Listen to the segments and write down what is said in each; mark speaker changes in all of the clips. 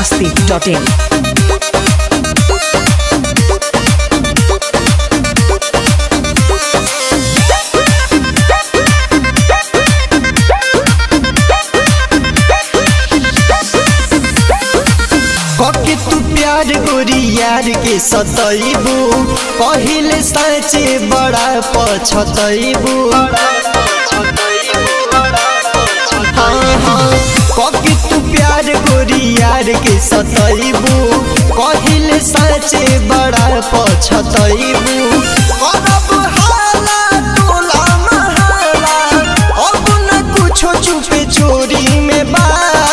Speaker 1: masti.in.
Speaker 2: कके तू प्यार गोरी यार के सतैबू पहिले साँचे बड़ा पछतैबू हाँ, हाँ, कके तू प्यार गोरी यार के सतैबू पहिले साँचे बड़ा पछतैबू करब हाला टोला महाला अब न कुछो चुपे चोरी में बा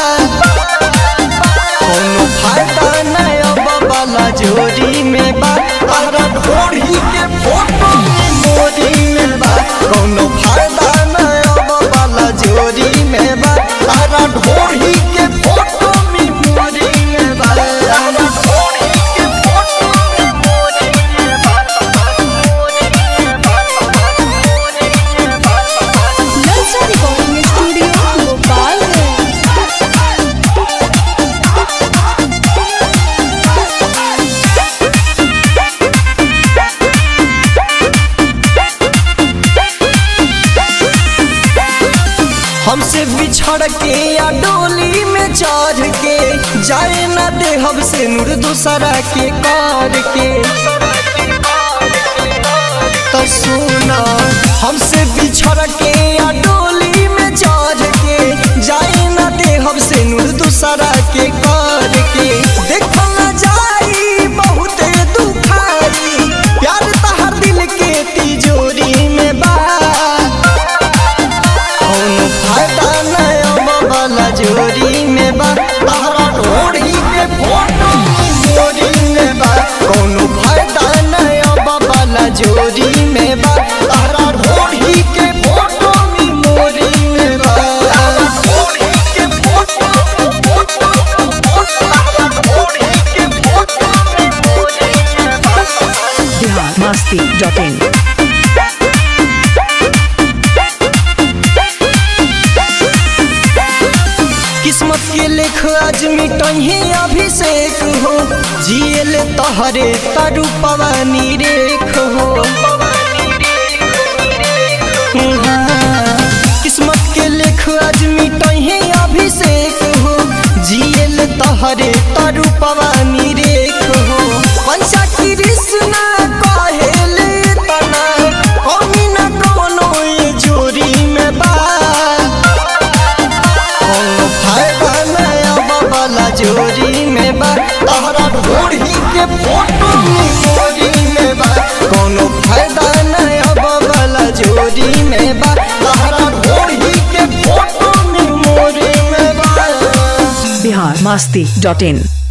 Speaker 2: कोनो फायदा नहीं अब वाला जोड़ी में बा तारा ढोड़ी के फोटो में मोरी में बा कोनो फायदा नहीं अब वाला जोड़ी में बा तारा ढोड़ी के फोटो में मोरी में बा तारा ढोड़ी के फोटो में मोरी में बा मोरी में बा मोरी में बा
Speaker 3: नलसा रिकॉर्डिंग स्टूडियो भोपाल है
Speaker 2: हमसे बिछड़ के या डोली में चढ़ के जाए ना दे हमसे नूर दूसरा के कार के तो सुना हमसे बिछड़ के या डोली में चढ़ के जाए ना दे हमसे नूर दूसरा के कार के देखो ना जाई बहुते दुखारी प्यार तहर दिल के तिजोरी में बा कौनो फायदा नहीं अब वाला जोड़ी में बा तारा ढोड़ी के फोटो मोरी में बा कौनो फायदा नहीं अब वाला जोड़ी में बा तारा ढोड़ी के फोटो में मोरी में बा तारा ढोड़ी के फोटो फोटो तारा ढोड़ी के फोटो में मोरी में बा
Speaker 1: Bihar masti.in.
Speaker 2: किस्मत के लेख आज मिटही अभिषेक हो जियल तहरे तरु पवानी रेख हो हाँ, किस्मत के लेख आज मिटही अभिषेक हो जियल तहरे तरु पवानी रेख हो पंचा कृष्णा कहेले तना कमी न कोनो ये जोड़ी में बा कोनो फायदा नहीं अब वाला जोड़ी में बा तहरा ढोड़ी के फोटो में मोरी में बा कोनो फायदा नहीं अब वाला जोड़ी में बा तहरा ढोड़ी के फोटो में मोरी में बा
Speaker 1: Bihar masti.in.